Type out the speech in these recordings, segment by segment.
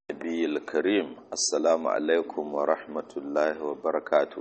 النبي الكريم السلام عليكم ورحمة الله وبركاته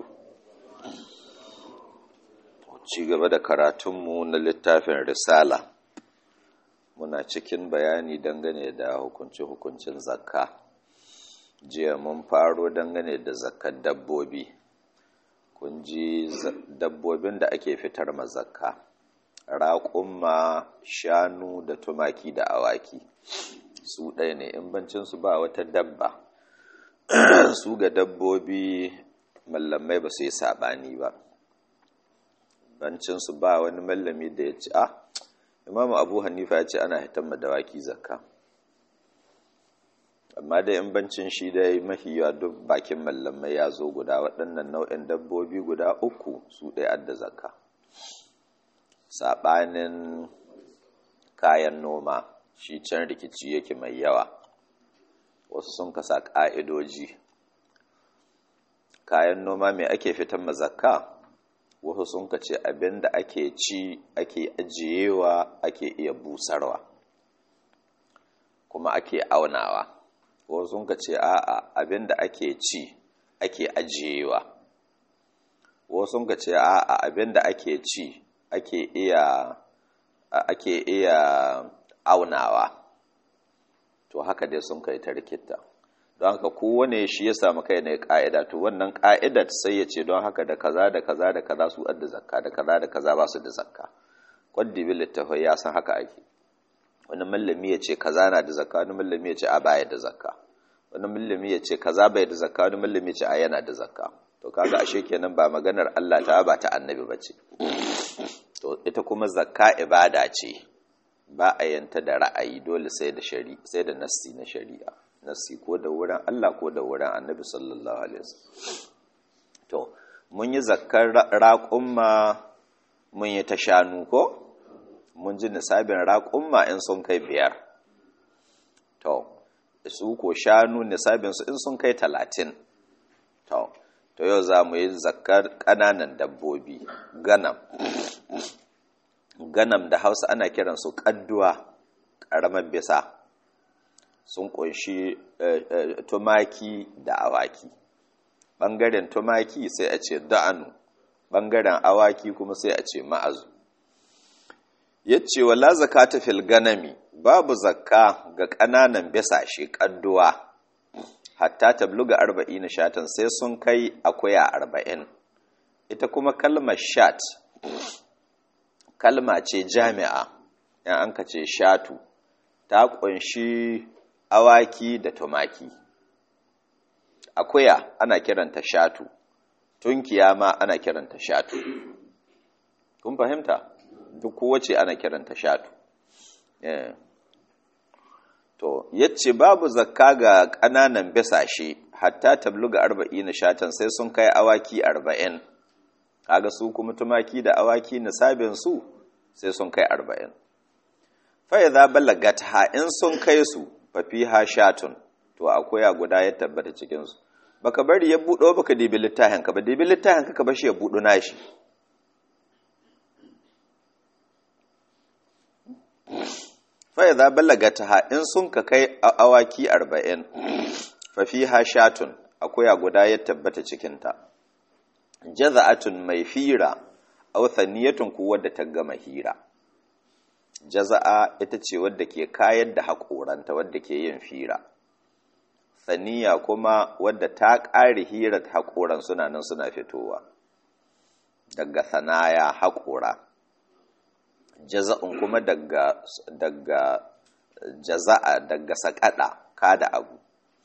ci gaba da karatunmu na littafin risala muna cikin bayani dangane da hukunce-hukuncin zakka jiya mun faro dangane da zakkar dabbobi kun ji dabbobin da ake fitar ma zakka raƙumma shanu da tumaki da awaki su ɗaya ne in bancinsu ba wata dabba su ga dabbobi mallamai ba su yi saɓani ba bancinsu ba wani mallami da ya ci a imamu abu hanifa ya ce ana hitan dawaki zakka amma dai in bancin shi dai mafi yawa duk bakin mallamai ya zo guda waɗannan nau'in dabbobi guda uku su ɗaya adda zakka saɓanin kayan noma shi can rikici yake mai yawa wasu sun kasa ƙa'idoji kayan noma mai ake fitan mazakka wasu sun kace abin da ake ci ake ajiyewa ake iya busarwa kuma ake aunawa wasu sun kace a'a abin da ake ci ake ajiyewa wasu sun kace a'a abin da ake ci ake iya ake iya aunawa to haka dai sun kai ta rikita don haka kowane shi ya samu kai ne ka'ida to wannan ka'idar sai ya ce don haka da kaza da kaza da kaza su adda zakka da kaza da kaza ba su da zakka kwaddi bil littafai ya san haka ake wani mallami ya ce kaza na da zakka wani mallami ya ce a baya da zakka wani mallami ya ce kaza bai da zakka wani mallami ya ce a yana da zakka to kaga ashe kenan ba maganar Allah ta ba ta annabi bace to ita kuma zakka ibada ce ba a yanta da ra'ayi dole sai da shari'a sai da nassi na shari'a nassi ko da wurin Allah ko da wurin Annabi sallallahu alaihi wasallam to mun yi zakkar raqumma mun yi ta shanu ko mun ji nisabin raqumma in sun kai biyar to su ko shanu nisabin su in sun kai talatin to to yau za mu yi zakkar ƙananan dabbobi ganam ganam da hausa ana kiransu ƙadduwa ƙaramar bisa sun ƙunshi tumaki da awaki ɓangaren tumaki sai a ce da'anu ɓangaren awaki kuma sai a ce ma'azu ya ce wala zakata fil ganami babu zakka ga ƙananan bisashe ƙadduwa hatta tabluga arba'in shatan sai sun kai akuya arba'in ita kuma kalmar shat kalma ce jami'a yan an ka ce shatu ta ƙunshi awaki da tumaki akuya ana kiranta shatu tunkiya ma ana kiranta shatu kun fahimta duk kowace ana kiranta shatu yeah. to yace babu zakka ga ƙananan bisashe hatta tabluga arba'in shatan sai sun kai awaki arba'in kaga su kuma tumaki da awaki nisabin su sai sun kai arba'in fa idza balagat ha in sun kai su fa fiha shatun to akwai a guda ya tabbata cikin su baka bari ya budo baka dibi littafin ka ba dibi littafin ka ka bashi ya budo nashi fa idza balagat ha in sun ka kai awaki arba'in fa fiha shatun akwai a guda ya tabbata cikin ta jaza'atun mai fira aw thaniyatun ku wadda ta gama hira jaza'a ita ce wadda ke kayar da haƙoranta wadda ke yin fira thaniya kuma wadda ta ƙare hirar haƙoran suna nan suna fitowa daga sanaya haƙora jaza'un kuma daga daga jaza'a daga saƙaɗa kada abu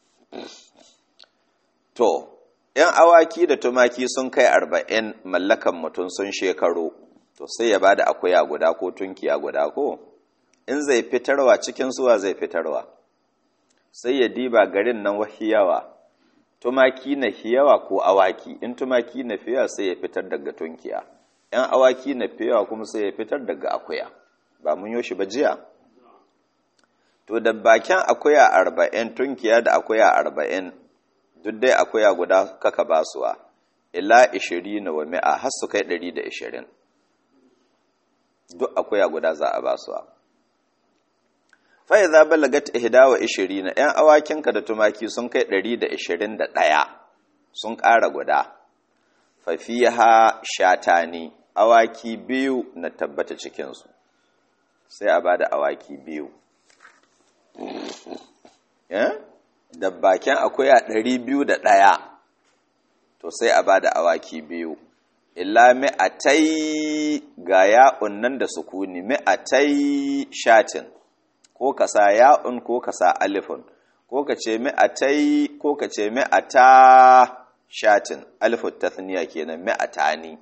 to ‘yan awaki da tumaki sun kai arba'in mallakan mutum sun shekaru, to sai ya ba da akuya guda ko tunkiya guda ko, in zai fitarwa cikin suwa zai fitarwa, sai ya diba garin nan wahiyawa, tumaki na hiyawa ko awaki, in tumaki na fiyawa sai ya fitar daga tunkiya, ‘yan awaki na fiyawa kuma sai ya fitar daga akuya, ba mun yoshi ba jiya? To, da bakin akuya arba'in, tunkiya da akuya arba'in, duk dai akwai guda kaka basuwa ila ishirin wa mi'a har su kai ɗari da ishirin duk akwai guda za a basuwa fai za balagat ihdawa ishiri na ‘yan awakinka da tumaki sun kai ɗari da ishirin da ɗaya sun ƙara guda fafiha shatani awaki biyu na tabbata cikinsu sai a ba da awaki biyu da bakin akuya ɗari biyu da ɗaya to sai a ba da awaki biyu illa mi'atai ga ya'un nan da sukuni mi'atai shatin ko ka sa ya'un ko ka sa alifun ko ka ce mi'atai ko ka ce mi'ata shatin alifun tathniya kenan mi'atani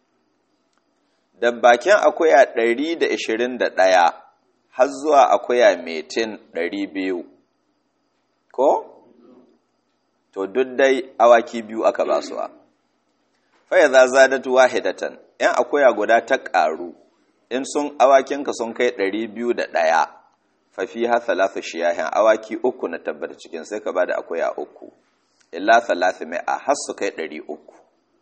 da bakin akuya 121 har zuwa akuya metin 200 ko to duk dai awaki biyu aka ba su fa idza zadat wahidatan yan akuya guda ta karu in sun awakinka sun kai 201 fafiha thalathu shiyahin awaki uku na tabbata cikin sai ka bada akuya uku illa thalathu mi'a har su kai ɗari uku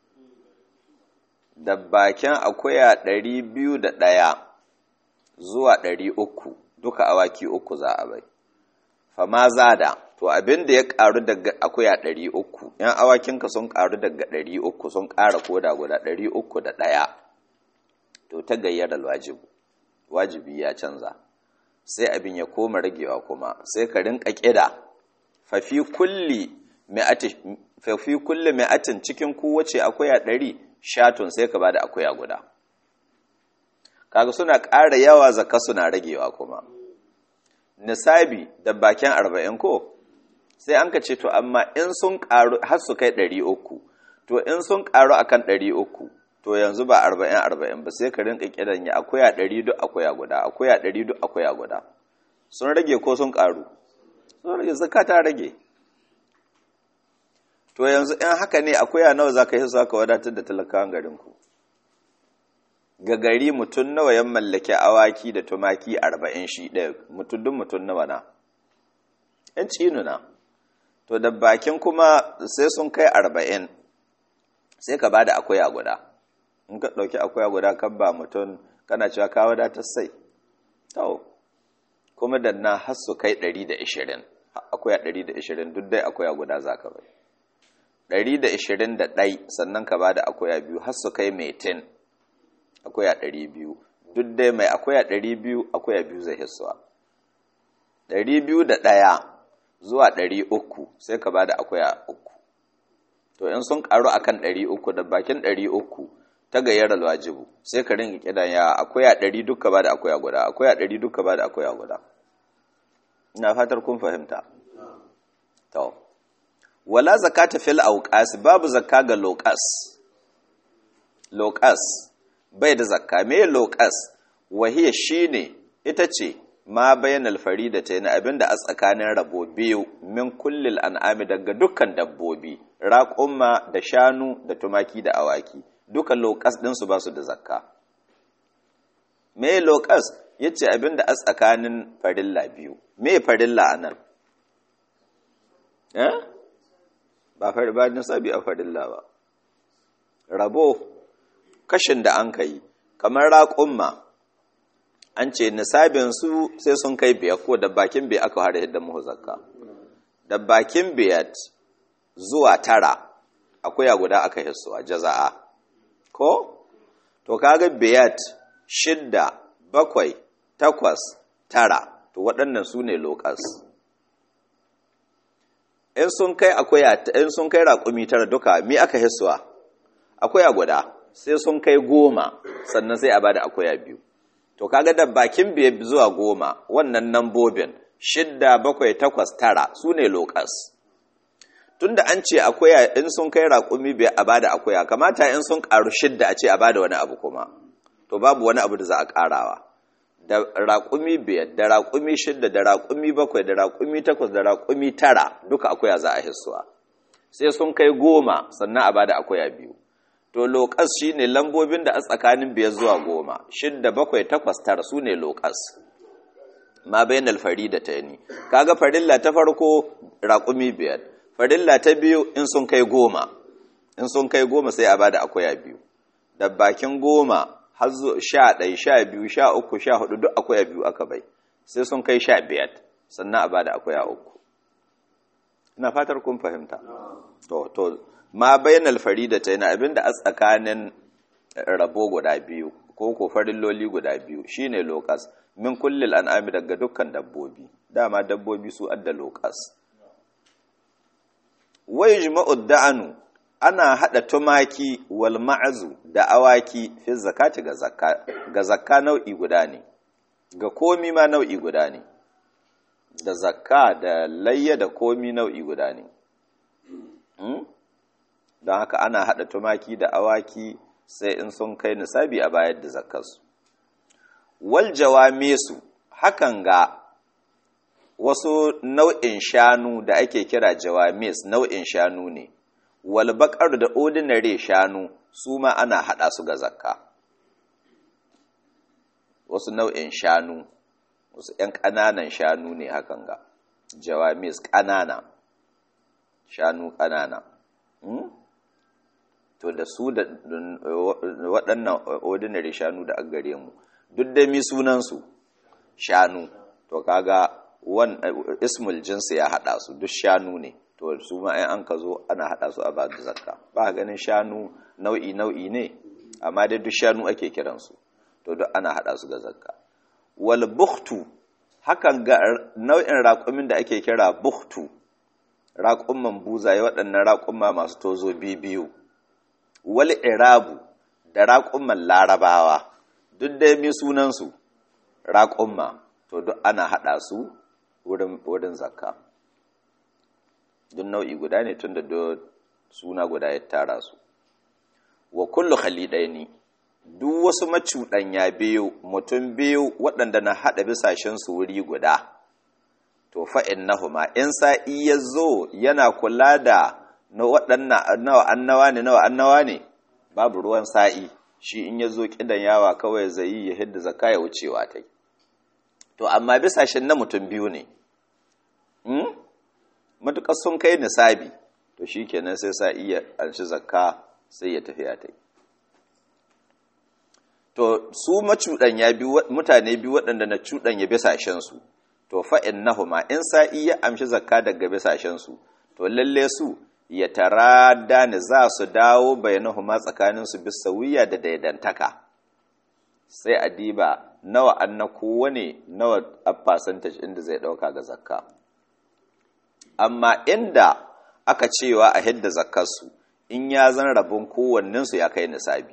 da bakin akuya ɗari biyu da ɗaya zuwa ɗari uku duka awaki uku za a bai fama zada to abin da ya ƙaru daga akuya ɗari uku yan awakinka sun ƙaru daga ɗari uku sun ƙara koda guda ɗari uku da ɗaya to ta gayyar wajibu wajibi ya canza sai abin ya koma ragewa kuma sai ka rinka ƙida fafi kulli mi'atin cikin kowace akuya ɗari shatun sai ka ba da akuya guda kaga suna ƙara yawa zaka suna ragewa kuma nisabi da bakin arba'in ko sai an ka ce to amma in sun ƙaru har su kai ɗari uku to in sun ƙaru akan ɗari uku to yanzu ba arba'in arba'in ba sai ka rinka kiran ya akuya ɗari duk akuya guda akuya ɗari duk akuya guda sun rage ko sun ƙaru sun rage zaka ta rage to yanzu in haka ne akuya nawa za ka yi za ka wadatar da talakawan garinku ga gari mutum nawa ya mallaki awaki da tumaki arba'in shi ɗaya mutum duk mutum nawa na ‘yan cinuna to da bakin kuma sai sun kai arba'in sai ka ba da akuya guda in ka ɗauki akuya guda kan ba mutum kana cewa ka wadatar sai tau kuma da na har su kai 120 akuya 120 duk dai akuya guda za ka bai 121 sannan ka ba da akuya biyu har su kai metin akuya 200 duk dai mai akuya 200 akuya biyu zai hissuwa 201 zuwa 300 sai ka ba da akuya uku to in sun karu akan 300 da bakin 300 ta gayyar alwajibu sai ka ringa kidan ya akwai ɗari duka ba da akwai guda akwai ɗari duka ba da akwai guda ina fatar kun fahimta to wala zakata fil awqas babu zakka ga loqas loqas bai da zakka me loqas wahiya shine ita ce ma bayanal faridatayn abinda a tsakanin rabo biyu min kullil an'ami daga dukkan dabbobi raƙumma da shanu da tumaki da awaki duka lokas ɗinsu ba su da zakka me lokas ya ce abinda a tsakanin farilla biyu me farilla a nan ba ba nisabi a farilla ba rabo kashin da an kai kamar raƙumma an ce nisabinsu sai sun kai biyar ko da bakin biyar aka hada yadda muhu zakka da bakin biyar zuwa tara akwai guda aka hissuwa jaza'a ko to kaga biyat shidda bakwai takwas tara to waɗannan su ne lokas in sun kai akwai in sun kai raƙumi tara duka mi aka hissuwa akwai guda sai sun kai goma sannan sai a bada akwai biyu to kaga da bakin biyar zuwa goma wannan nambobin shidda bakwai takwas tara su ne lokas tunda an ce akwai in sun kai raƙumi biyar a bada akwai kamata in sun ƙaru shidda a ce a bada wani abu kuma to babu wani abu da za a ƙarawa da raƙumi biyar da raƙumi shidda da raƙumi bakwai da raƙumi takwas da raƙumi tara duka akwai za a hissuwa sai sun kai goma sannan a bada akwai biyu to lokas shine lambobin da a tsakanin biyar zuwa goma shidda bakwai takwas tara su ne lokas ma bayan alfari da ta yi kaga farilla ta farko raƙumi biyar farilla ta biyu in sun kai goma in sun kai goma sai a bada akwaya biyu da bakin goma har sha ɗai sha biyu sha uku sha hudu duk akwaya biyu aka bai sai sun kai sha biyar sannan a ba da akuya uku ina fatar kun fahimta to to ma bainal faridata yana abinda a tsakanin rabo guda biyu ko ko farilloli guda biyu shine lokas min kullil an'ami daga dukkan dabbobi dama dabbobi su adda lokas wai jima'ud da'anu ana hada tumaki wal ma'azu da awaki fi zakati ga zakka ga zakka nau'i guda ne ga komi ma nau'i guda ne da zakka da layya da komi nau'i guda ne don haka ana hada tumaki da awaki sai in sun kai nisabi a bayar da zakkarsu wal jawamisu hakan ga wasu nau'in shanu da ake kira jawamis nau'in shanu ne wal da ordinary shanu su ma ana hada su ga zakka wasu nau'in shanu wasu ‘yan ƙananan shanu ne hakan ga jawamis ƙanana shanu ƙanana to da su da waɗannan ordinary shanu da an gare mu duk da mi sunansu shanu to kaga wan ismul jinsi ya haɗa su duk shanu ne to su ma an ka zo ana haɗa su a ba da zakka ba ganin shanu nau'i nau'i ne amma dai duk shanu ake kiransu to duk ana haɗa su ga zakka wal bukhtu hakan ga nau'in raƙumin da ake kira bukhtu raƙumman buzaye waɗannan raƙumma masu tozo biyu wal irabu da raƙumman larabawa duk dai mi sunansu raƙumma to duk ana haɗa su wurin zakka duk nau'i guda ne tun da suna guda ya tara su wa kullu khalidaini duk wasu macuɗanya biyu mutum biyu waɗanda na haɗa bisashensu wuri guda to fa'in nahuma in sa'i ya zo yana kula da na waɗannan nawa annawa ne nawa annawa ne babu ruwan sa'i shi in ya zo ƙidan yawa kawai zai yi ya hidda zaka ya wucewa ta to amma bisashen na mutum biyu ne matuƙar sun kai nisabi to shi kenan sai sa'i ya anshi zakka sai ya tafiya ta yi to su macuɗanya biyu mutane biyu waɗanda na cuɗanya bisashensu to fa'in nahuma in sa'i ya amshi zakka daga bisashensu to lalle su ya tara da ni za su dawo bayanahuma tsakaninsu bisawiya da daidantaka sai a diba nawa an na kowane nawa a percentage inda zai ɗauka ga zakka amma inda aka cewa a hidda zakkarsu in ya zan rabin kowannensu ya kai nisabi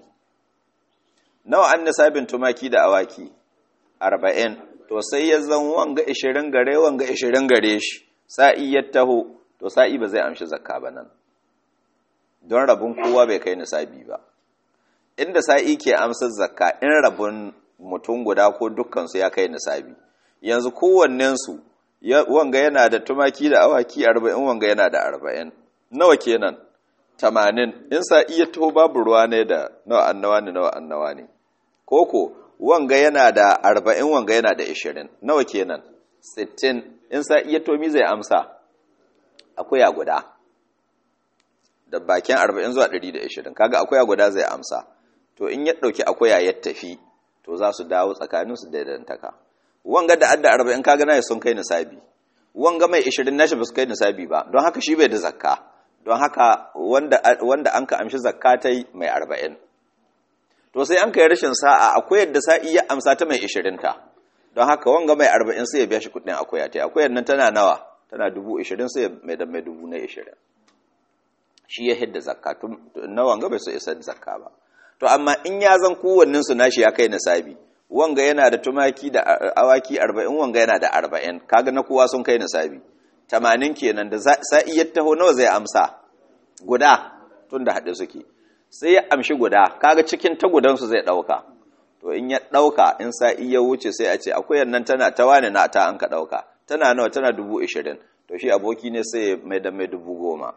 nawa an nisabin tumaki da awaki arba'in to sai ya zan wanga ishirin gare wanga ishirin gare shi sa'i ya taho to sa'i ba zai amshi zakka ba nan don rabin kowa bai kai nisabi ba inda sa'i ke amsar zakka in rabin mutum guda ko dukkansu ya kai nisabi yanzu kowannensu wanga yana da tumaki da awaki arba'in wanga yana da arba'in nawa kenan tamanin in sa'i ya taho babu ruwa ne da nawa annawa ne nawa annawa ne koko wanga yana da arba'in wanga yana da ishirin nawa kenan sittin in sa iya tomi zai amsa akuya guda da bakin arba'in zuwa ɗari da ishirin kaga akuya guda zai amsa to in ya ɗauki akuya ya tafi to za su dawo tsakaninsu da dantaka wanga da adda arba'in kaga na sun kai nisabi wanga mai ishirin nashi ba su kai nisabi ba don haka shi bai da zakka don haka wanda an ka amshi zakka ta mai arba'in to sai an kai rashin sa'a akwai yadda sa'i ya amsa ta mai ishirin ta don haka wanga mai arba'in sai ya biya shi kudin akwai ta akwai nan tana nawa tana dubu ishirin sai mai da mai dubu na ishirin shi ya hidda zakka na wanga bai so isa zakka ba to amma in ya zan kowannin su nashi ya kai nisabi wanga yana da tumaki da awaki arba'in wanga yana da arba'in kaga na kowa sun kai nisabi tamanin kenan da sa'i ya taho nawa zai amsa guda tun da haɗe suke sai ya amshi guda kaga cikin tagudansu zai ɗauka to in ya ɗauka in sa'i ya wuce sai a ce akwai nan tana ta wane na ta an ka ɗauka tana nawa tana dubu ishirin to shi aboki ne sai mai da mai dubu goma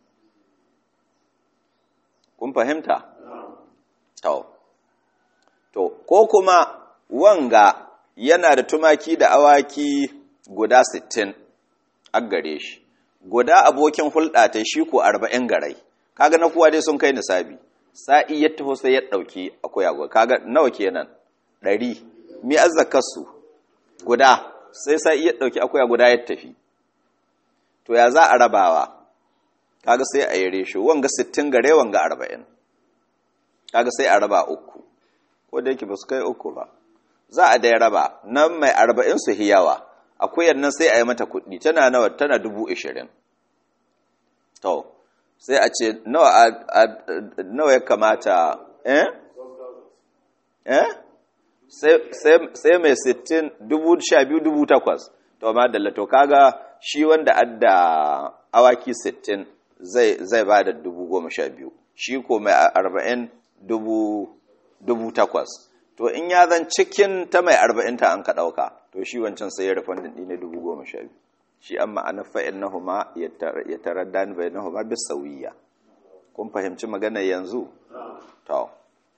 kun fahimta? to to ko kuma wanga yana da tumaki da awaki guda sittin a gare shi guda abokin hulɗa ta shi ko arba'in garai kaga na kowa dai sun kai nisabi sa'i ya taho sai ya ɗauki akwai agwa kaga nawa kenan ɗari mi azzakarsu guda sai sa'i ya ɗauki akuya guda ya tafi to ya za a rabawa kaga sai a yi resho wanga 60 gare wanga 40 kaga sai a raba uku ko da yake ba su kai uku ba za a dai raba nan mai 40 su hiyawa akuyar nan sai a yi mata kuɗi tana nawa tana dubu ishirin to sai a ce nawa ya kamata eh eh sai mai sittin dubu sha biyu dubu takwas to ma da lato kaga shi wanda adda awaki sittin zai ba da dubu goma sha biyu shi ko mai arba'in dubu takwas to in ya zan cikin ta mai arba'in ta an ka ɗauka to shi wancan sai ya rufan ɗi ne dubu goma sha biyu shi an ma'ana fa'in na huma ya tarar da bai na huma bis sauyiya kun fahimci magana yanzu to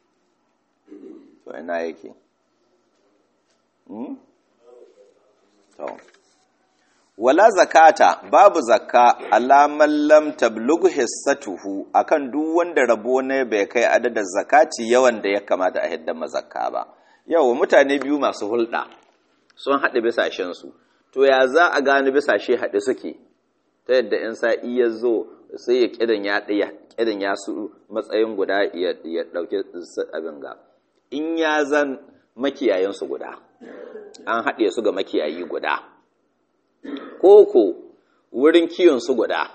to ina yake to wala zakata babu zakka alaman lam tablughu hissatuhu akan duk wanda rabo ne bai kai adadin zakati yawan da ya kamata a hidda mazakka ba yawa mutane biyu masu hulɗa sun haɗe bisashen su to ya za a gano bisashe haɗe suke ta yadda in sa'i ya zo sai ya kidan ya ɗaya kidan ya su matsayin guda ya ɗauki abin ga in ya zan makiyayen su guda an haɗe su ga makiyayi guda koko wurin kiwonsu guda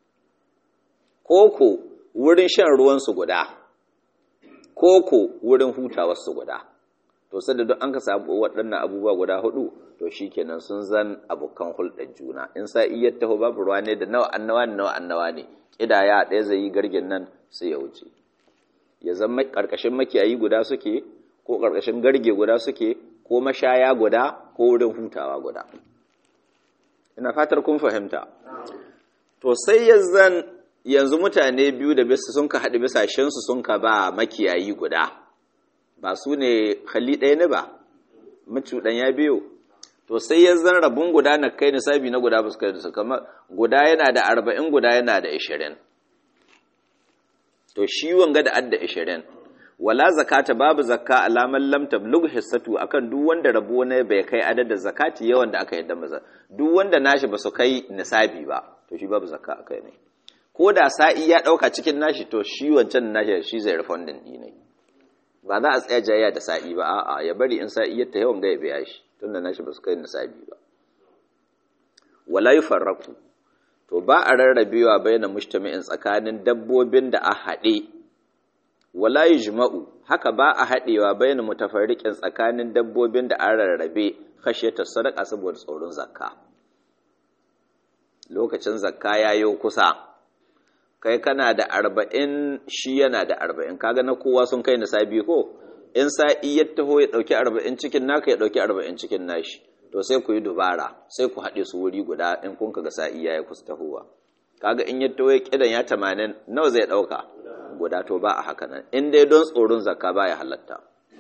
koko wurin shan ruwansu guda koko wurin hutawarsu guda to sai da duk an ka samu waɗannan abubuwa guda hudu to shikenan sun zan abokan hulɗar juna in sa iya taho babu ruwa ne da nawa annawa ne nawa annawa ne kidaya ɗaya zai yi gargin nan sai ya wuce ya zama ƙarƙashin makiyayi guda suke ko ƙarƙashin garge guda suke ko mashaya guda ko wurin hutawa guda ina fatar kun fahimta to sai yanzan yanzu mutane biyu da bisa sun ka haɗu bisashensu sun ka ba makiyayi guda ba su ne hali ɗaya ne ba macuɗan ya biyu to sai yanzan rabin guda na kai nisabi na guda basu kai da su kama guda yana da arba'in guda yana da ishirin to shi wanga da adda ishirin wala zakata babu zakka alaman lam tablugh hissatu akan duk wanda rabo ne bai kai adadin zakati yawan da aka yadda maza duk wanda nashi ba su kai nisabi ba to shi babu zakka akai ne ko da sa'i ya dauka cikin nashi to shi wancan nashi shi zai refundin din ne ba za a tsaya jayya da sa'i ba a'a ya bari in sa'i ya ta yawan ga ya biya shi tunda nashi ba su kai nisabi ba wala yufarraqu to ba a rarrabewa baina mujtami'in tsakanin dabbobin da a haɗe wala yujma'u haka ba a haɗewa bayan mutafarriqin tsakanin dabbobin da an rarrabe khashiyata sadaqa saboda tsoron zakka lokacin zakka yayo kusa kai kana da arba'in shi yana da arba'in kaga na kowa sun kai nisabi ko in sa'i ya taho ya ɗauki arba'in cikin naka ya ɗauki arba'in cikin nashi to sai ku yi dubara sai ku haɗe su wuri guda in kun ga sa'i ya yi kusa tahowa kaga in ya taho ya kidan ya tamanin nawa zai ɗauka guda to ba a haka nan in dai don tsoron zakka ba ya halatta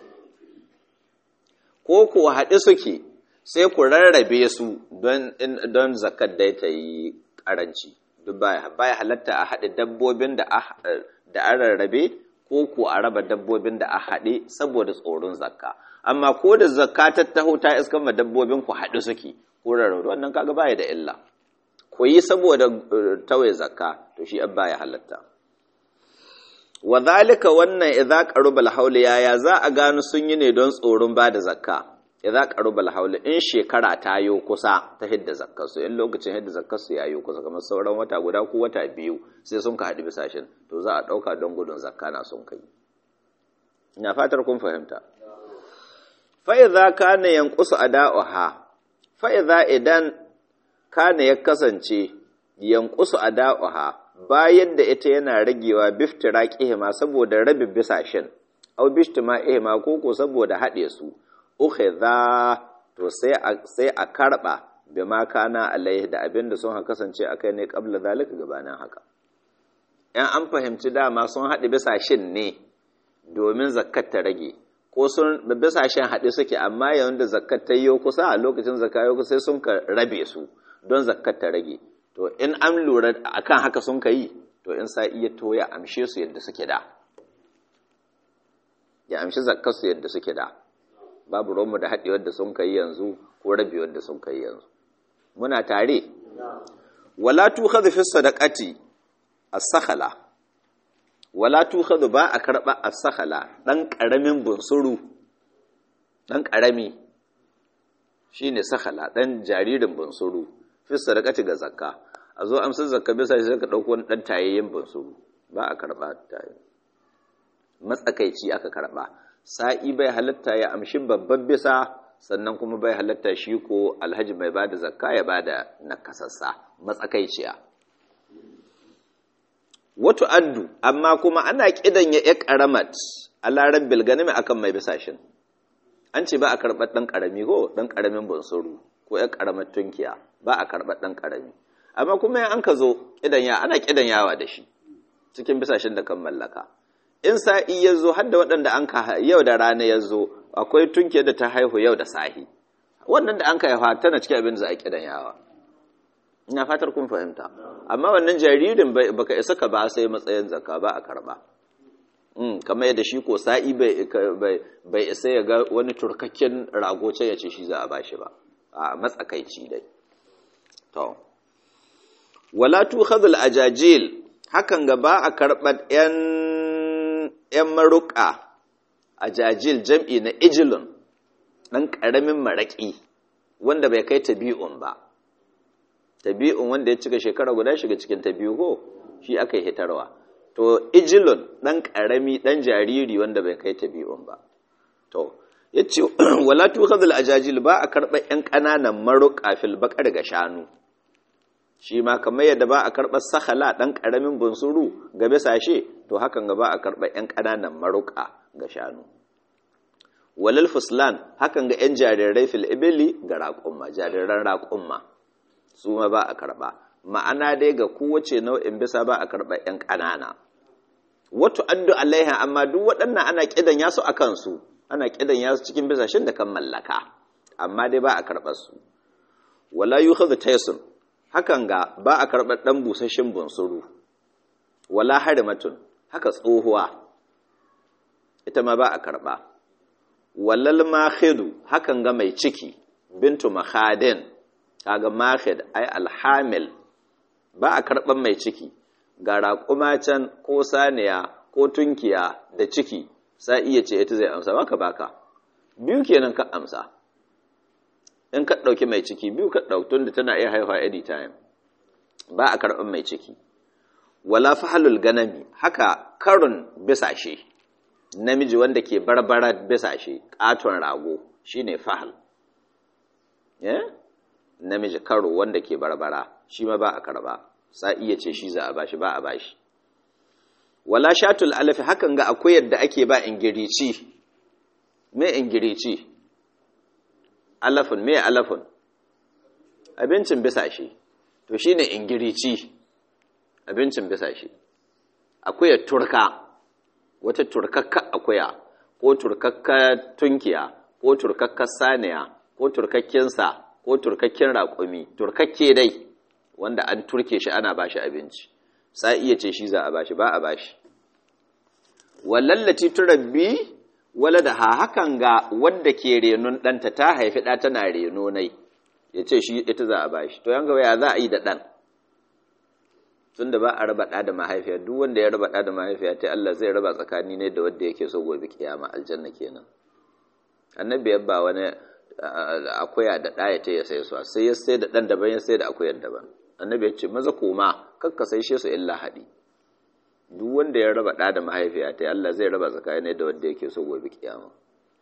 ko ku haɗe suke sai ku rarrabe su don zakat dai ta yi ƙaranci duk ba ya halatta a haɗe dabbobin da an rarrabe ko ku a raba dabbobin da a haɗe saboda tsoron zakka amma ko da zakka ta taho ta iskan ma dabbobin ku haɗe suke ko rarrabe wannan kaga baya da illa ku yi saboda tawaye zakka to shi an baya halatta wa zalika wannan idza qarubal hawl yaya za a gano sun yi ne don tsoron bada zakka idza qarubal hawl in shekara ta yo kusa ta hidda zakkar su in lokacin hidda zakkar su yayo kusa kamar sauran wata guda ko wata biyu sai sun ka hadi bisashin to za a dauka don gudun zakka na sun kai ina fatar kun fahimta fa idza kana yanqusu ada'uha fa idza idan kana ya kasance yanqusu ada'uha bayan da ita yana ragewa biftira ƙihima saboda rabi bisashen au bishtima ihima koko saboda haɗe su uke za to sai a karɓa bi ma kana alaihi da abin da sun kasance a kai ne ƙabla zalika gabanin haka ‘yan an fahimci dama sun haɗe bisashen ne domin zakat ta rage ko sun bisashen haɗe suke amma yayin da zakat ta yi kusa a lokacin zakat sai sun ka rabe su don zakat ta rage to in an lura akan haka sun ka yi to in sa iya to ya amshe su yadda suke da ya amshi zakkar su yadda suke da babu romu da haɗewar da sun ka yi yanzu ko rabi wanda sun kai yanzu muna tare wala tukhadhu fi sadaqati as-sakhala wala tukhadhu ba a karba as-sakhala dan karamin bunsuru dan karami shine sakhala dan jaririn bunsuru fi sadaqati ga zakka a zo amsar zakka bisa sai ka dauko wani dan tayayyen bunsuru ba a karba tayi matsakaici aka karba sa'i bai halatta ya amshi babban bisa sannan kuma bai halatta shi ko alhaji mai bada zakka ya bada nakasassa matsakaiciya wato addu amma kuma ana kidan ya ya karamat ala rabbil ganimi akan mai bisashin an ce ba a karɓar ɗan ƙarami ko ɗan ƙaramin bunsuru ko ya ƙaramar tunkiya ba a karɓar ɗan ƙarami amma kuma an ka zo kidan ya ana kidan yawa da shi cikin bisashin da kan mallaka in sa'i ya zo har da waɗanda an ka yau da rana ya zo akwai tunke da ta haihu yau da sahi wannan da an ka haifa tana cikin abin da za a kidan yawa ina fatar kun fahimta amma wannan jaririn baka isa ka ba sai matsayin zakka ba a karba kamar yadda shi ko sa'i bai isa ya ga wani turkakken rago ce ya ce shi za a bashi ba a matsakaici dai to wala tukhadhul ajajil hakan ga ba a karɓar 'yan ‘yan maruƙa a jajil jam'i na ijilun ɗan ƙaramin maraƙi wanda bai kai tabi'un ba tabi'un wanda ya cika shekara guda shiga cikin tabi'u ko shi aka yi hitarwa to ijilun ɗan ƙarami ɗan jariri wanda bai kai tabi'un ba to ya ce wala tukhadul ajajil ba a karɓar ‘yan ƙananan maruƙa fil baƙar ga shanu shi ma kamar yadda ba a karɓar sahala ɗan ƙaramin bunsuru ga bisashe to hakan ga ba a karɓar ‘yan ƙananan maruƙa ga shanu walal fuslan hakan ga ‘yan jarirai fil ibili ga raƙumma jariran raƙumma su ma ba a karɓa ma'ana dai ga kowace nau'in bisa ba a karɓar ‘yan ƙanana wato addu alaiha amma duk waɗannan ana ƙidan yasu a kansu ana ƙidan yasu cikin bisashen da kan mallaka amma dai ba a karɓar su wala yukhadhu taysun hakan ga ba a karɓar ɗan busasshen bunsuru wala harimatun haka tsohuwa ita ma ba a karɓa walal mahidu hakan ga mai ciki bintu mahadin kaga mahid ai alhamil ba a karɓar mai ciki ga raƙuma can ko saniya ko tunkiya da ciki sa iya ce ita zai amsa baka baka biyu kenan ka amsa in ka ɗauki mai ciki biyu ka ɗautun da tana iya haihuwa anytime ba a karɓar mai ciki wala fahalul ganami haka karun bisashe namiji wanda ke barbara bisashe ƙaton rago shine fahal eh namiji karo wanda ke barbara shi ma ba a karɓa sa iya ce shi za a bashi ba a bashi wala shatul alafi hakan ga akwai yadda ake ba ingirici me ingirici alafin me alafin abincin bisashe to shine ingirici abincin bisashe akuya turka wata turkakka akuya ko turkakka tunkiya ko turkakka saniya ko turkakken sa ko turkakken raƙumi turkakke dai wanda an turke shi ana bashi abinci sai iya ce shi za a bashi ba a bashi wallallati turabbi wala da ha hakan ga wadda ke renon ɗanta ta haifi ɗa tana reno nai ya ce shi ita za a ba shi to yanga ya za a yi da ɗan tun da ba a raba ɗa da mahaifiya duk wanda ya raba ɗa da mahaifiya ta Allah zai raba tsakani ne da wadda yake so gobe kiyama aljanna kenan annabi ya ba wani akuya da ɗaya ta ya sai su sai ya sai da ɗan daban ya sai da akuyar daban annabi ya ce maza koma kakka sai shi su illa haɗi duk wanda ya raba ɗa da mahaifiya ta Allah zai raba tsakanin da wanda yake so gobe kiyama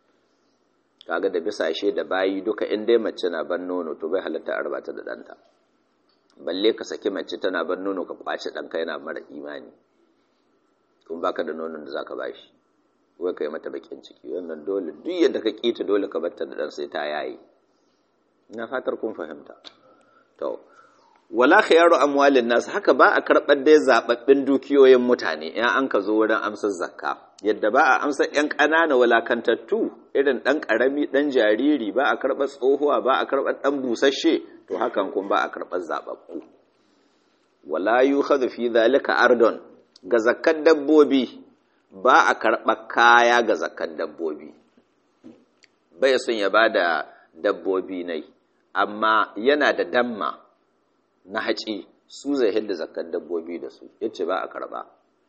kaga da bisashe da bayi duka in dai mace na ban nono to bai halatta a raba ta da ɗanta balle ka saki mace tana ban nono ka kwace ɗanka yana mara imani kun baka da nonon da zaka bashi wai kai mata bakin ciki wannan dole duk yadda ka kita dole ka batta da ɗan sai ta yayi ina fatar kun fahimta to wala khiyaru amwalin nas haka ba a karɓar dai zababbin dukiyoyin mutane in an ka zo wurin amsar zakka yadda ba a amsar yan ƙanana walakantattu irin ɗan ƙarami ɗan jariri ba a karɓar tsohuwa ba a karɓar ɗan busasshe to hakan kun ba a karɓar zababbu wala yukhadhu fi dhalika ardon ga zakkar dabbobi ba a karɓar kaya ga zakkar dabbobi bai son ya bada dabbobi nai amma yana da damma na haci su zai hidda zakkar dabbobi da su yace ba a karba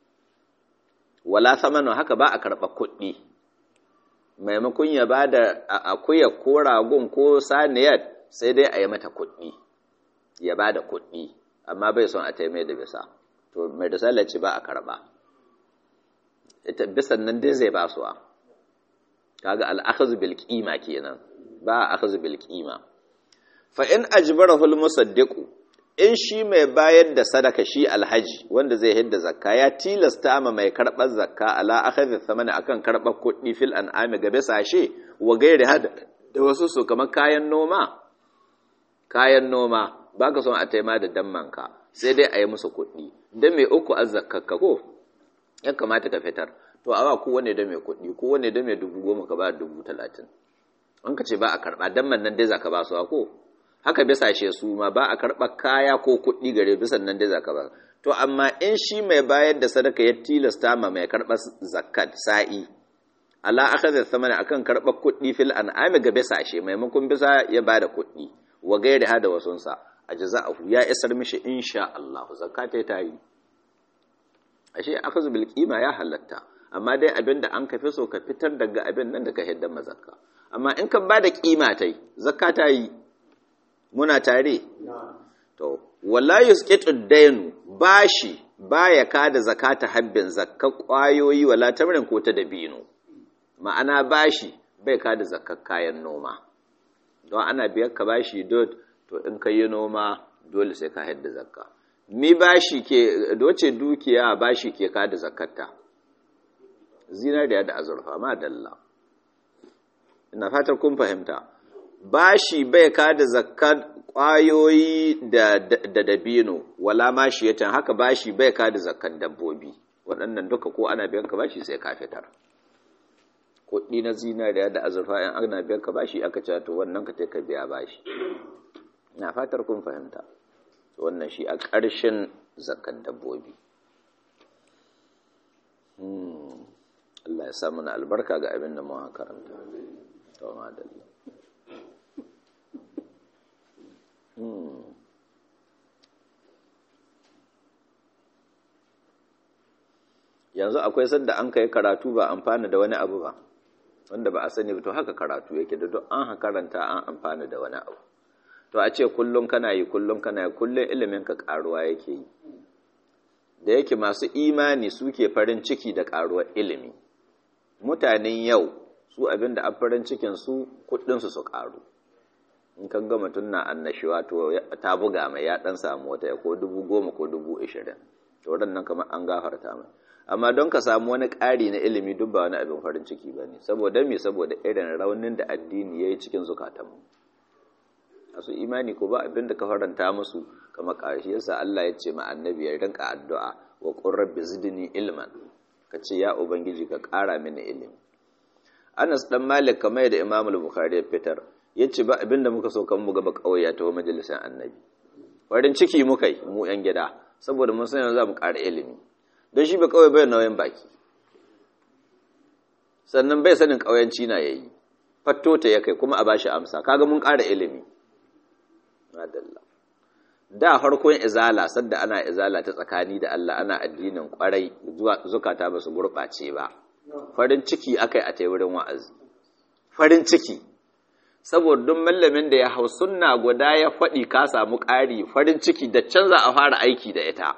wala samanu haka ba a karba kuɗi maimakon ya ba da akuya ko ragon ko saniyar sai dai a yi mata kuɗi ya ba da kuɗi amma bai son a taimai da bisa to mai da ce ba a karba ita bisan nan dai zai ba suwa kaga al'akhazu bil qima kenan ba akhazu bil qima fa in ajbarahu al musaddiqu in shi mai bayar da sadaka shi alhaji wanda zai hidda zakka ya tilasta ma mai karɓar zakka ala akhadhi thamani akan karɓar kuɗi fil an'ami ga bisashe wa gairi hada da wasu su kamar kayan noma kayan noma baka son a taima da dammanka sai dai a yi musu kuɗi da mai uku azzakka ko ya kamata ka fitar to awa kowane da mai kuɗi kowane da mai dubu goma ka ba dubu talatin an ka ce ba a karɓa damman nan dai za ka ba su ko haka bisa she su ma ba a karɓa kaya ko kuɗi gare bisan nan dai za ka ba to amma in shi mai bayar da sadaka ya tilasta ma mai karɓar zakat sa'i ala akhadha thamana akan karɓar kuɗi fil an'ami ga bisa she maimakon bisa ya bada kuɗi wa gairi hada wasunsa ajza'ahu ya isar mishi insha Allah zakata ta yi ashe akhadhu bil qima ya halatta amma dai abinda an kafi so ka fitar daga abin nan da ka hidda mazakka amma in ka bada kima tai zakka ta yi muna tare to wala yusqitu dainu bashi baya kada zakata habbin zakka kwayoyi wala tamrin ko ta dabino ma'ana bashi bai kada zakka kayan noma don ana biyar ka bashi dot to in ka yi noma dole sai ka hadda zakka mi bashi ke doce dukiya bashi ke kada zakatta zinariya da azurfa ma dalla ina fatar kun fahimta bashi bai kada zakkar kwayoyi da da dabino wala mashiyatan haka bashi bai kada zakkar dabbobi waɗannan duka ko ana biyan ka bashi sai ka fitar kuɗi na zinariya da azurfa in ana biyan ka bashi aka ce to wannan ka ka biya bashi na fatar kun fahimta wannan shi a ƙarshen zakkar dabbobi Allah ya samu na albarka ga abin da muka karanta to madalla yanzu akwai sanda an kai karatu ba amfana da wani abu ba wanda ba a sani ba to haka karatu yake da duk an karanta an amfana da wani abu to a ce kullum kana yi kullum kana yi kullum ilimin ka karuwa yake yi da yake masu imani suke farin ciki da karuwar ilimi mutanen yau su abin da a farin cikin su kudinsu su karu in kan ga mutum na annashiwa to ta buga mai ya dan samu wata ya ko dubu goma ko dubu ishirin to nan kamar an gafarta mai amma don ka samu wani ƙari na ilimi duk ba wani abin farin ciki ba ne saboda me saboda irin raunin da addini ya yi cikin zukatanmu masu imani ko ba abin da ka faranta musu kamar ƙarshe yasa Allah ya ce ma annabi ya rinka addu'a wa qur rabbi zidni ilman ka ce ya ubangiji ka ƙara mini ilimi Anas dan Malik kamar da Imam al-Bukhari ya fitar yace ba abin da muka so kan mu gaba kauye ta majalisar annabi farin ciki muka yi mu yan gida saboda mun san yanzu za mu ƙara ilimi don shi ba kawai bai nauyin baki sannan bai sanin ƙauyanci na yayi fatto ta ya kai kuma a bashi amsa kaga mun ƙara ilimi madalla da farkon izala sadda ana izala ta tsakani da Allah ana addinin kwarai zukata ba su gurɓace ba farin ciki akai a wurin wa'azi farin ciki saboda duk mallamin da ya hau sunna guda ya faɗi ka samu ƙari farin ciki da canza a fara aiki da ita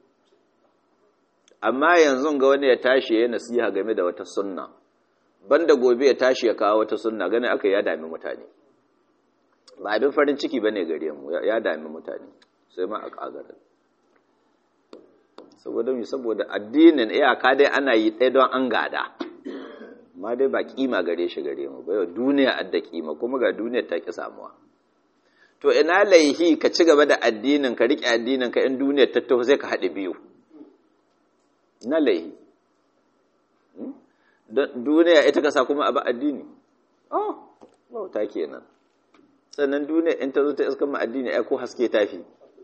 amma yanzu ga wani ya tashi ya nasiha game da wata sunna banda gobe ya tashi ya kawo wata sunna gani aka ya dami mutane ba abin farin ciki bane gare mu ya dami mutane sai ma a kagara saboda mi saboda addinin iyaka dai ana yi ɗaya don an gada amma dai ba kima gare shi gare mu ba yau duniya adda kima kuma ga duniyar ta ki samuwa to ina laihi ka ci gaba da addinin ka riƙe addinin ka in duniyar ta taho sai ka haɗe biyu na laihi duniya ita kasa kuma abu addini oh bauta kenan sannan duniya in ta zo ta iskan addini ai ko haske tafi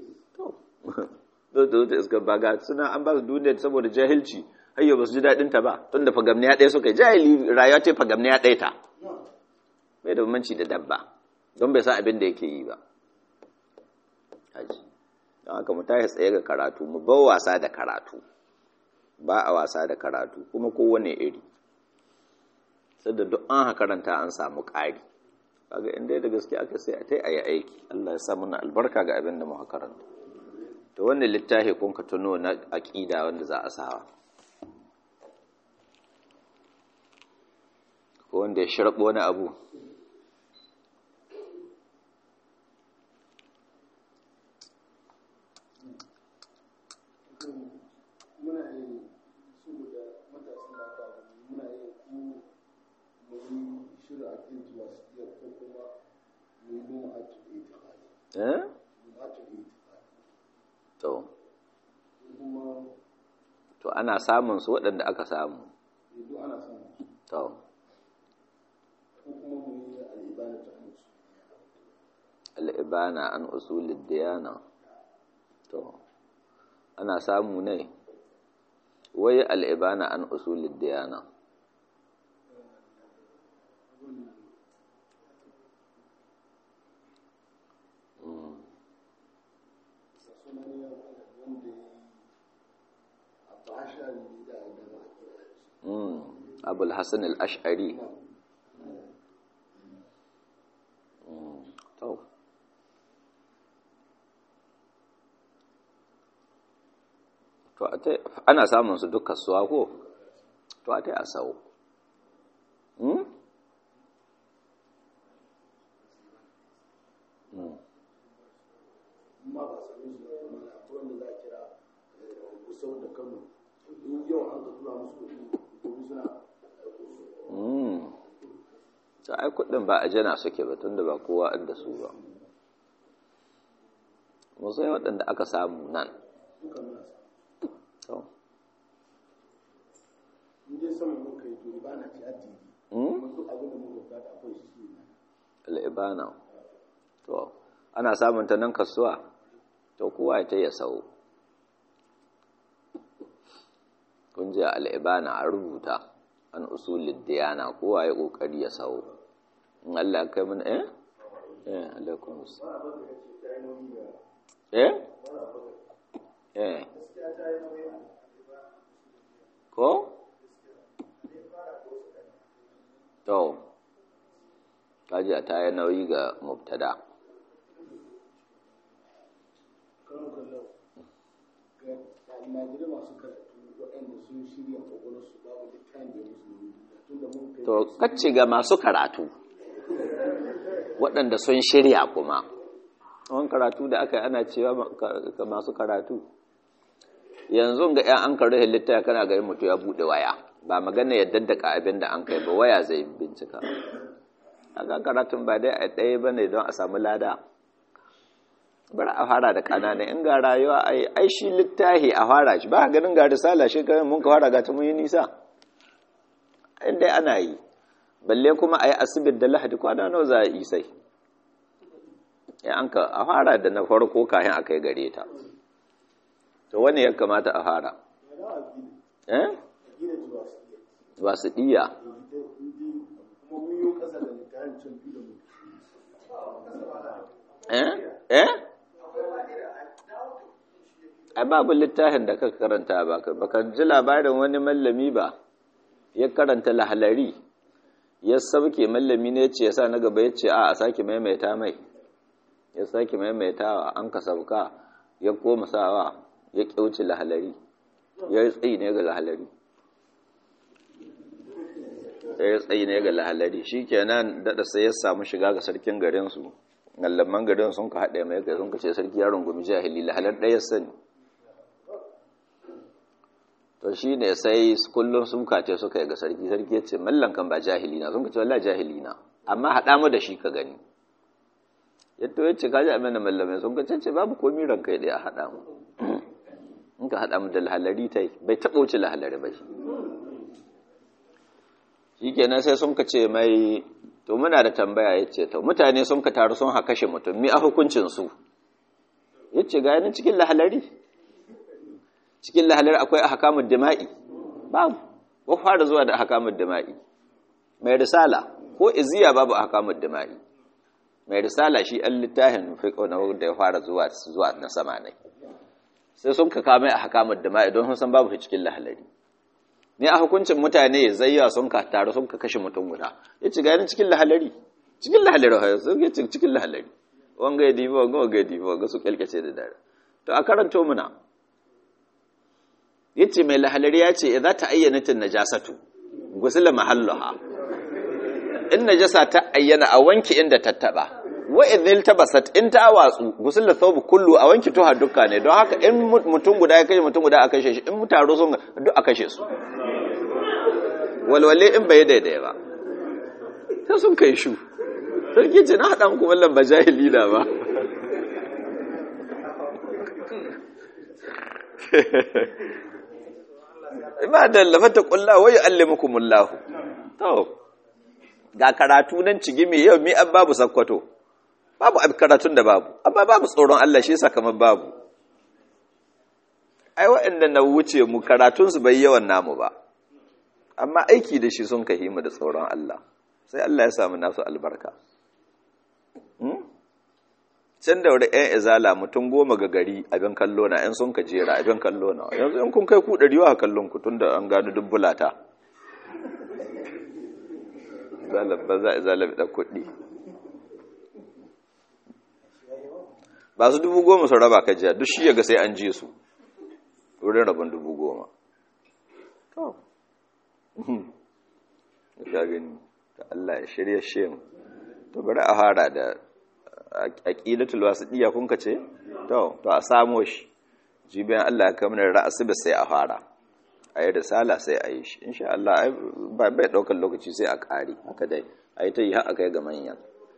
to zo ta iskan baga suna an ba su duniya saboda jahilci hayyo ba su ji daɗin ta ba tun da fagamniya ɗaya suka yi jahili rayuwa ce fagamniya ɗaya ta bai da bambanci da dabba don bai san abin da yake yi ba haji don haka mu tashi tsaye ga karatu mu bar wasa da karatu ba a wasa da karatu kuma kowane iri sadda duk an karanta an samu ƙari kaga inda da gaske aka sai a tai ayi aiki Allah ya sa muna albarka ga abin da muka karanta to wannan littafi kun ka tuno na aqida wanda za a sawa ko wanda ya sharbo wani abu eh to to ana samun su waɗanda aka samu to al'ibana an usulid diyana to ana samu ne wai al'ibana an usulid diyana abul hassan al'ash'ari to ana samun su duk kasuwa ko to a tai a sau ta ai kudin ba a jana suke ba tunda ba kowa da su ba musai waɗanda aka samu nan al'ibana to ana samun ta nan kasuwa to kowa ya ta ya sau kun ji al'ibana a rubuta an usulid diyana kowa ya kokari ya sau in Allah ya kai mun eh eh alaikum eh eh ko to kaji ta yi nauyi ga mubtada to kacce ga masu karatu waɗanda sun shirya kuma wani karatu da aka yi ana cewa ga masu karatu yanzu ga ‘yan an karri littaya kana gari mutu ya buɗe waya ba magana ya daddaka abin da an kai ba waya zai bincika aka karatun ba dai a ɗaya ba ne don a samu lada bari a fara da ƙananan in ga rayuwa ai shi littahi a fara shi ba ganin ga risala shi kan mun ka fara ga ta mun yi nisa inda ana yi balle kuma a yi asibit da lahadi kwana nawa za a yi sai ya an ka a fara da na farko kayan a kai gare ta to wani ya kamata a fara eh ba su ɗiya eh eh ai babu littafin da ka karanta ba ka ji labarin wani mallami ba ya karanta lahalari ya sauke mallami ne ce ya sa na gaba ya ce a a sake maimaita mai ya sake maimaitawa an ka sauka ya koma sawa ya kyauci lahalari ya yi tsayi ne ga lahalari ya yi tsayi ne ga lahalari shi kenan daɗa sai ya samu shiga ga sarkin garinsu gallaman garin sun ka haɗe mai kai sun ka ce sarki yaron gumi jahili lahalar ɗaya sani to shi ne sai kullum sun kace suka yi ga sarki sarki ya ce mallan kan ba jahili na sun ka ce wallah jahili na amma haɗa mu da shi ka gani yadda ya ce kaji amina mallamai sun ka ce babu komi ranka ya ɗaya haɗa mu in ka haɗa mu da lahalari ta yi bai taɓa wuce lahalari ba shi shi kenan sai sun ka ce mai to muna da tambaya ya ce to mutane sun ka taru sun haka kashe mutum mi a hukuncin su ya ce ga yanin cikin lahalari cikin lahalari akwai a hakamun dima'i babu ba fara zuwa da hakamun dima'i mai risala ko iziya babu a hakamun dima'i mai risala shi an littafin fiqh na da ya fara zuwa zuwa na sama ne sai sun ka kame a hakamar da ma'i don sun san babu shi cikin lahalari ne a hukuncin mutane zayya sun ka taru sun ka kashe mutum guda ya ci gani cikin lahalari cikin lahalari ha sun ya cikin lahalari wanga ya dibi wanga wanga ya dibi wanga su kyalkace da dare to a karanto muna yace mai lahalari ya ce idza ta ayyana tin najasatu gusila mahalluha in najasa ta ayyana a wanki inda ta taba wa idhil tabasat in ta watsu gusul thawb kullu a wanki tuha dukka ne don haka in mutum guda ya kashe mutum guda a kashe shi in mutaro sun duk a kashe su walwale in bai daidai ba sai sun kai shu sarki ce na haɗa muku wallan ba jahili na ba ba da lafata kullahu wa yu'allimukumullahu to ga karatu nan cigimi yau mi an babu sakkwato babu karatun da babu amma babu tsoron Allah shi yasa kamar babu ai waɗanda na wuce mu karatunsu bai yawan namu ba amma aiki da shi sun kahimu da tsoron Allah sai Allah ya samu nasu albarka can da wuri ‘yan izala mutum goma ga gari abin kallo na ‘yan sun ka jera abin kallo na yanzu ‘yan kun kai ku ɗari wa kallon ku tun da an gano dubbulata ba za a izala da kuɗi ba su dubu goma su raba kajiya duk shi yaga sai an je su wurin rabin dubu goma to ya gani ta Allah ya shirya shem to bari a fara da aqidatul wasiya kun ka ce to to a samo shi jibiyan Allah ya kamar ra'asu sai a fara a yi risala sai a yi shi insha Allah ba bai daukar lokaci sai a kare haka dai a yi ta yi haka kai ga manyan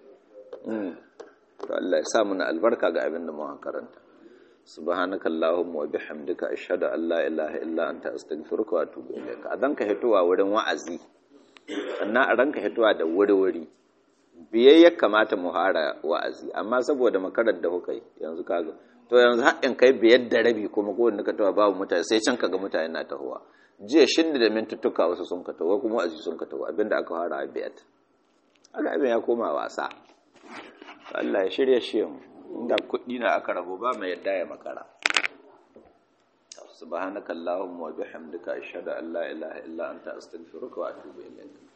to Allah ya sa muna albarka ga abin da mu karanta subhanaka allahumma wa bihamdika ashhadu an la ilaha illa anta astaghfiruka wa atubu ilaik adan ka hitowa wurin wa'azi sannan a ranka hitowa da wuri-wuri biye ya kamata mu hara wa'azi amma saboda makarar da kuka yi yanzu kaga to yanzu haɗin kai biyar da rabi kuma ko wanda ka tawa babu mutane sai can kaga mutane na tahowa jiya shinda da mintuttuka wasu sun ka taho kuma wa'azi sun ka taho abinda aka fara biyar aka abin ya koma wasa Allah ya shirya shi mu inda kuɗi na aka rabo ba mai yadda ya makara subhanakallahumma wa bihamdika ashhadu an la ilaha illa anta astaghfiruka wa atubu ilayk